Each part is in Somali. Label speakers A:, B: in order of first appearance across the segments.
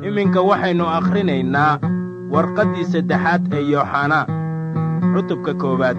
A: iminka waxaynu akhrinaynaa warqaddii saddexaad ee yooxanaa cutubka koowaad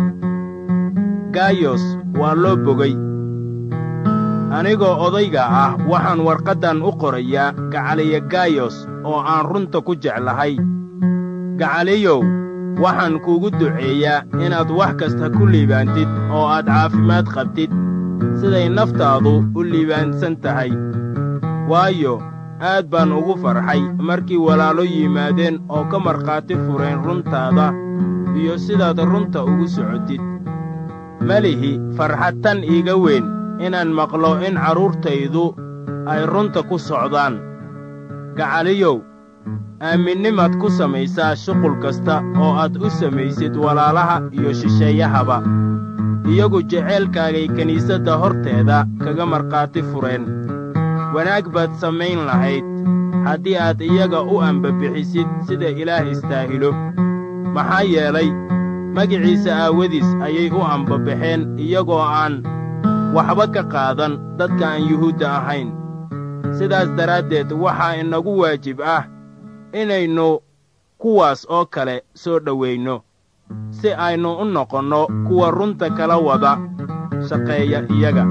A: gaayos waa loo bogay anigoo odayga ah waxaan warqaddan u qorayaa gacaliya gaayos oo aan runta ku jeclahay gacaliyow waxaan kuugu duceeyaa inaad wax kasta ku liibaantid oo aad caafimaad qabtid siday naftaadu u liibaansan tahay waayo aad baan ugu farxay markii walaalo yimaadeen oo ka markhaati fureen runtaada iyo sidaad runta ugu socotid melihi farxad tan iiga weyn inaan maqlo in carruurtaydu ay runta ku socdaan gacaliyow aaminnimaad ku samaysaa shuqul kasta oo aad u samaysid walaalaha iyo shisheeyahaba iyagu jeceylkaagay kiniisadda horteeda kaga markhaati fureen wanaag baad samayn lahayd haddii aad iyaga u ambabixisid sida ilaah istaahilo maxaa yeelay magiciisa aawadiis ayay u ambabaxeen iyagoo aan waxba ka qaadan dadka aan yuhuudda ahayn sidaas daraaddeed waxaa inagu waajib ah inaynu kuwaas oo kale soo dhowaynno si aynu u noqonno kuwa runta kala wada shaqeeya iyaga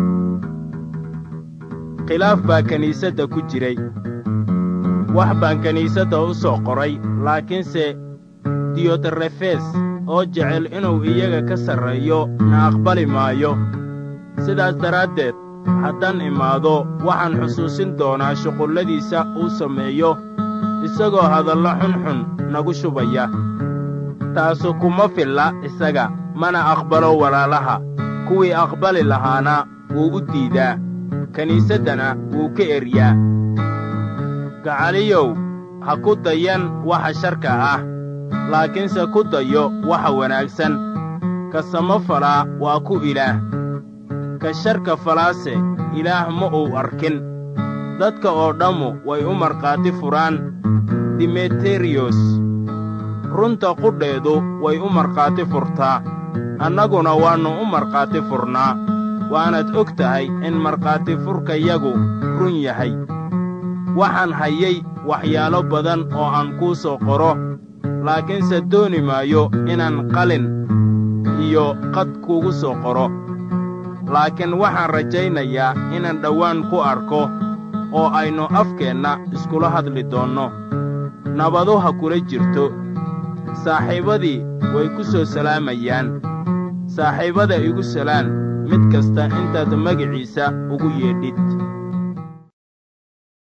A: khilaaf baa kiniisadda ku jiray wax baan kiniisadda u soo qoray laakiinse diyotarefes oo jecel inuu iyaga ka sarreeyo na aqbali maayo sidaas daraaddeed haddaan imaado waxaan xusuusin doonaa shuqulladiisa uu sameeyo isagoo hadallo xunxun nagu shubaya taasu kuma filla isaga mana aqbalo walaalaha kuwii aqbali lahaana wuu u diidaa kiniisaddana wuu ka eryaa gacaliyow ha ku dayan waxa sharka ah laakiinse ku dayo waxa wanaagsan ka samo falaa waa ku ilaah ka sharka falaase ilaah ma uu arkin dadka oo dhammu way u markhaati furaan dimeteriyos runta qudheedu way u markhaati furtaa annaguna waannu u markhaati furnaa waanaad og tahay in markhaati furkayagu run yahay waxaan hayay waxyaalo badan oo aan kuu soo qoro laakiinse dooni maayo inaan qalin iyo qad kuugu soo qoro laakiin waxaan rajaynayaa inaan dhowaan ku arko oo aynu afkeenna iskula hadli doonno nabadu ha kula jirto saaxiibadii way ku soo salaamayaan saaxiibada igu salaan mid kasta intaad magiciisa ugu yeedhid